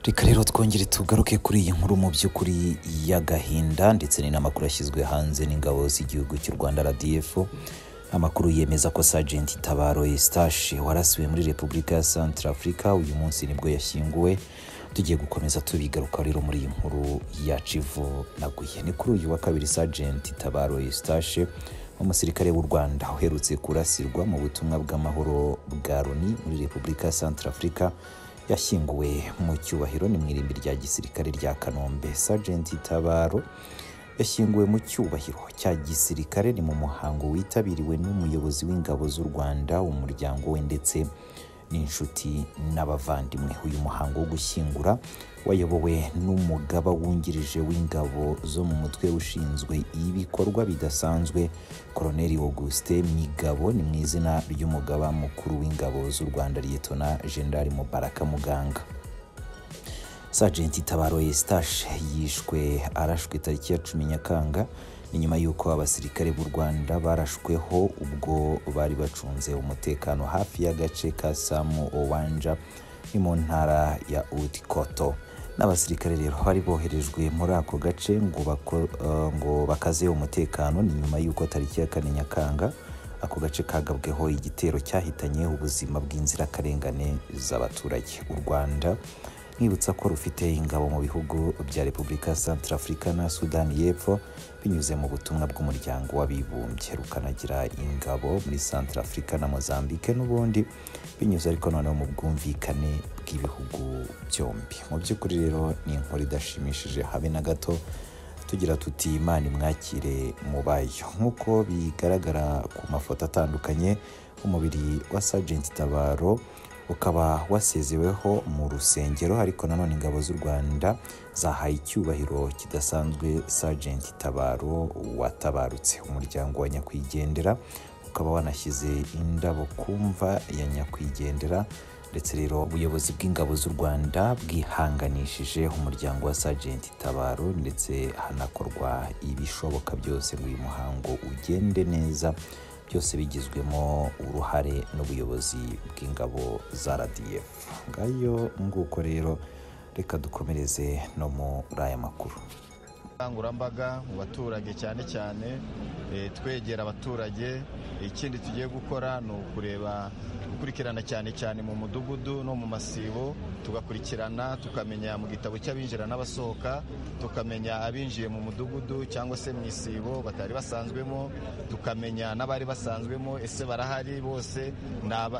reka rero twongere tugaruke kuri iyi nkuru mu by'ukuri y'agahinda ndetse n'inamakuru yashyizwe hanze n'ingabo z'igihugu cy'u rwanda rdf amakuru yemeza ko sajenti tabaro esitashi warasiwe muri repubulika ya santara afurika uyu munsi nibwo yashyinguwe tugiye gukomeza tubigaruka rero muri iyi nkuru yacu ivunaguye ni kuri uyu wa kabiri sajenti tabaro esitashi umusirikare w'u rwanda uherutse kurasirwa mu butumwa bw'amahoro bwa loni muri repubulika ya santara afurika yashyinguwe mu cyubahiro ni mu irimbi rya gisirikare rya kanombe sajenti tabaro yashyinguwe mu cyubahiro cya gisirikare ni mu muhango witabiriwe n'umuyobozi w'ingabo z'u rwanda umuryango we ndetse n'inshuti n'abavandimwe uyu muhango wo gushyingura wayobowe n'umugaba wungirije w'ingabo zo mu mutwe ushinzwe ibikorwa bidasanzwe koroneli auguste migabo ni mu izina ry'umugaba mukuru w'ingabo z'u rwanda liyetona jenerali mubaraka muganga sajenti tabaro esitashi yishwe arashwe tariki ya cumi nyakanga ni nyuma y'uko abasirikare b'u rwanda barashweho ubwo bari bacunze umutekano hafi y'agace ka samu owanja ni mu ntara ya utikoto n'abasirikare rero bari boherejwe muri ako gace ngo ngo bakaze umutekano ni nyuma y'uko tariki ya kane nyakanga ako gace kagabweho igitero cyahitanye ubuzima bw'inzirakarengane z'abaturage u rwanda nkibutsa ko rufite ingabo mu bihugu bya repubulika ya santara afurika na sudani y'epfo binyuze mu butumwa bw'umuryango w'abibumbye rukanagira ingabo muri santara afurika na mozambique n'ubundi binyuze ariko noneho mu bwumvikane bw'ibihugu byombi mu by'ukuri rero ni inkuru idashimishije habe na gato tugira tuti imana imwakire mubayo nk'uko bigaragara ku mafoto atandukanye umubiri wa sajenti tabaro ukaba wasezeweho mu rusengero ariko nanone ingabo z'u rwanda zahaye icyubahiro kidasanzwe sajenti tabaro watabarutse umuryango wa nyakwigendera ukaba wanashyize indabo ku mva ya nyakwigendera ndetse rero ubuyobozi bw'ingabo z'u rwanda bwihanganishije umuryango wa sajenti tabaro ndetse hanakorwa ibishoboka byose ngo uyu muhango ugende neza byose bigizwemo uruhare n'ubuyobozi bw'ingabo za rdf ngayo nguko rero reka dukomereze no muri aya makuru ubukangurambaga mu baturage cyane cyane twegera abaturage ikindi tugiye gukora ni ukureba gukurikirana cyane cyane mu mudugudu no mu masibo tugakurikirana tukamenya mu gitabo cy'abinjira n'abasohoka tukamenya abinjiye mu mudugudu cyangwa se mu isibo batari basanzwemo tukamenya n'abari basanzwemo ese barahari bose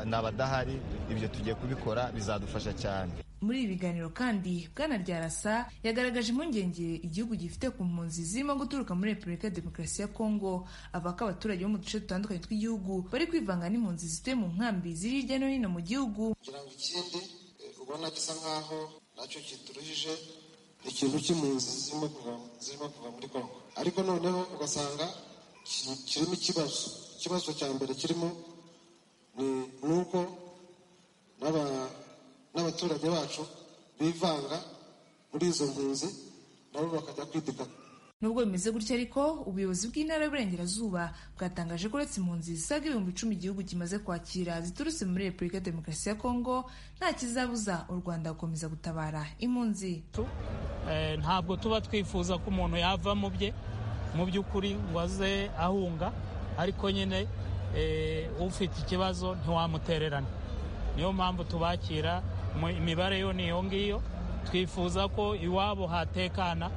ni abadahari ibyo tugiye kubikora bizadufasha cyane muri ibi biganiro kandi bwana ryarasa yagaragaje impungenge igihugu gifite ku mpunzi zirimo guturuka muri repubulika ya demokarasi ya kongo avuga ko abaturage bo mu duce dutandukanye tw'igihugu bari kwivanga n'impunzi zituye mu nkambi ziri hirya no hino mu gihugu kugira ngo ikindi ubona gisa nk'aho nacyo kituruhije ikintu cy'impunzi zirimo kuva muri kongo ariko noneho ugasanga kirimo ikibazo ikibazo cya mbere kirimo ni uko n'aba n'abaturage bacu bivanga muri izo mpunzi nabo bakajya kwidika nubwo bimeze gutya ariko ubuyobozi bw'intara y'uburengerazuba bwatangaje ko uretse impunzi zisaga ibihumbi icumi igihugu kimaze kwakira ziturutse muri repubulika ya demokarasi ya kongo nta kizabuza u rwanda gukomeza gutabara impunzi ntabwo tuba twifuza ko umuntu yava mu bye mu by'ukuri ngo aze ahunga ariko nyine ufite ikibazo ntiwamutererane niyo mpamvu tubakira imibare yo ni iyo ngiyo twifuza ko iwabo hatekana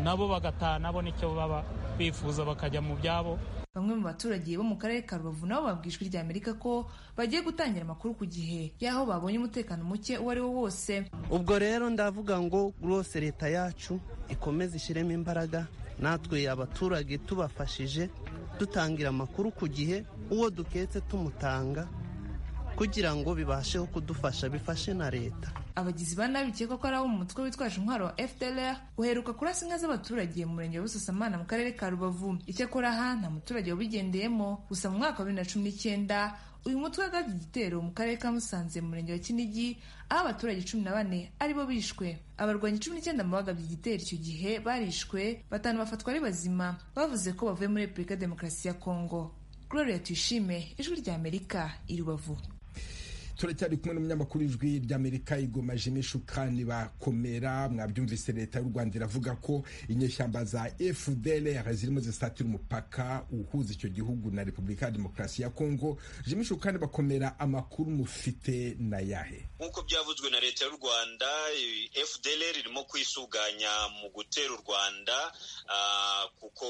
nabo bagatana nabo nicyo baba bifuza bakajya mu byabo bamwe mu baturage bo mu karere ka rubavu nabo babwijwe rya amerika ko bagiye gutangira amakuru ku gihe y'aho babonye umutekano muke uwo ari wo wose ubwo rero ndavuga ngo rwose leta yacu ikomeze ishyiremo imbaraga natwe abaturage tubafashije dutangira amakuru ku gihe uwo duketse tumutanga kugira ngo bibasheho kudufasha bifashe na leta abagizi ba nabi bikekwa ko ari abo mu mutwe witwaje intwaro wa fdlr uheruka kurasa inka z'abaturage mu murenge wa busasamana mu karere ka rubavu icyakora aha nta muturage wabigendeyemo gusa mu mwaka wa bibiri na cumi n'icyenda uyu mutwe wagabye igitero mu karere ka musanze mu murenge wa kinigi aho abaturage cumi na bane aribo bishwe abarwanyi cumi n'icyenda mu bagabye igitero icyo gihe barishwe batanu bafatwa ari bazima bavuze ko bavuye muri repubulika ya demokarasi ya kongo gloria tuyishime ijwi ry'amerika i rubavu turacyari kumwe n'umunyamakuru w'ijwi ry'amerika igomaje n'ishukani bakomera mwabyumvise leta y'u rwanda iravuga ko inyeshyamba za fdr zirimo zisatira umupaka uhuza icyo gihugu na repubulika ya demokarasi ya kongo jimishukani bakomera amakuru mufite na yahe nk'uko byavuzwe na leta y'u rwanda fdr irimo kwisuganya mu gutera u rwanda kuko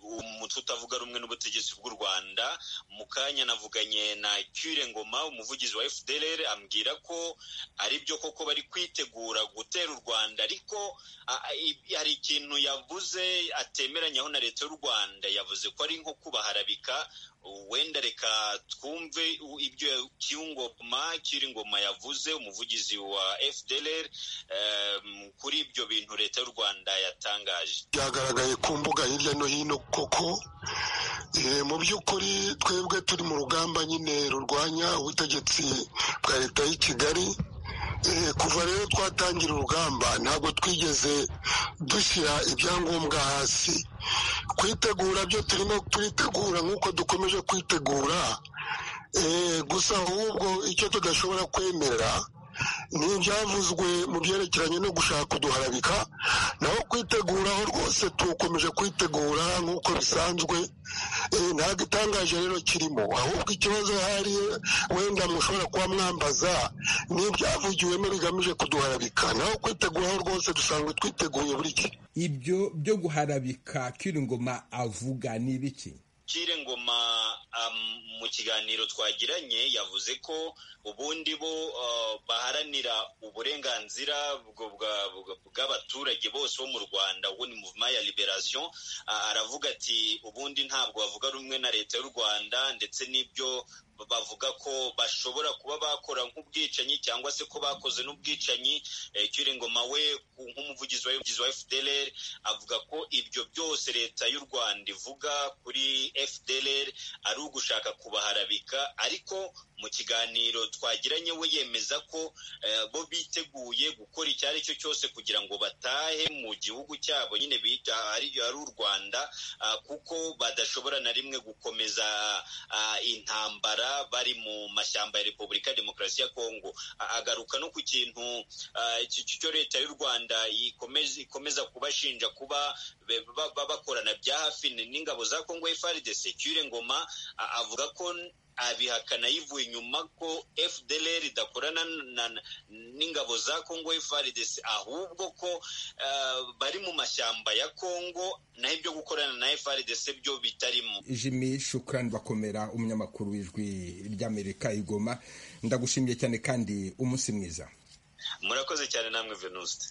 umutwe utavuga rumwe n'ubutegetsi bw'u rwanda mu kanya navuganye na cyure ngoma umuvugizi wa fdr ambwira ko ari byo koko bari kwitegura gutera u rwanda ariko hari ikintu yavuze atemeranyaho na leta y'u rwanda yavuze ko ari nko kubaharabika wenda reka twumve ibyo cy'ingoma cy'ingoma yavuze umuvugizi wa fdr kuri ibyo bintu leta y'u rwanda yatangaje byagaragaye ku mbuga hirya no hino koko mu by'ukuri twebwe turi mu rugamba nyine rurwanya ubutegetsi bwa leta y'i kigali kuva rero twatangira urugamba ntabwo twigeze dushyira ibyangombwa hasi kwitegura byo turimo turitegura nk'uko dukomeje kwitegura gusa ahubwo icyo tudashobora kwemera ni ibyavuzwe mu byerekeranye no gushaka kuduharabika naho kwiteguraho rwose tukomeje kwitegura nk'uko bisanzwe ntabwo itangaje rero kirimo ahubwo ikibazo hari wenda mushobora kuba mwambaza n'ibyavugiwemo bigamije kuduharabika naho kwiteguraho rwose dusanzwe twiteguye buri gihe ibyo byo guharabika kiringoma avuga ni ibiki ngoma mu kiganiro twagiranye yavuze ko ubundi bo baharanira uburenganzira bw'abaturage bose bo mu rwanda ubu ni muvuma ya liberasiyo aravuga ati ubundi ntabwo bavuga rumwe na leta y'u rwanda ndetse n'ibyo bavuga ko bashobora kuba bakora nk'ubwicanyi cyangwa se ko bakoze n'ubwicanyi cy'ingoma we nk'umuvugizi wa fdr avuga ko ibyo byose leta y'u rwanda ivuga kuri fdr ari ugushaka kubaharabika ariko mu kiganiro twagiranye we yemeza ko bo biteguye gukora icyo ari cyo cyose kugira ngo batahe mu gihugu cyabo nyine bita ari u rwanda kuko badashobora na rimwe gukomeza intambara bari mu mashyamba ya repubulika ya demokarasi ya kongo agaruka no ku kintu cyo leta y'u rwanda ikomeza kubashinja kuba bakorana bya hafi n'ingabo za kongo efaridese cyure ngoma avuga ko abihakana yivuye inyuma ko fdr idakorana n'ingabo za congo frdc ahubwo ko bari mu mashyamba ya congo naho ibyo gukorana na frdc byo bitarimo jimmy shukrani bakomera umunyamakuru w'ijwi ry'amerika igoma ndagushimiye cyane kandi umunsi mwiza murakoze cyane namwe venuste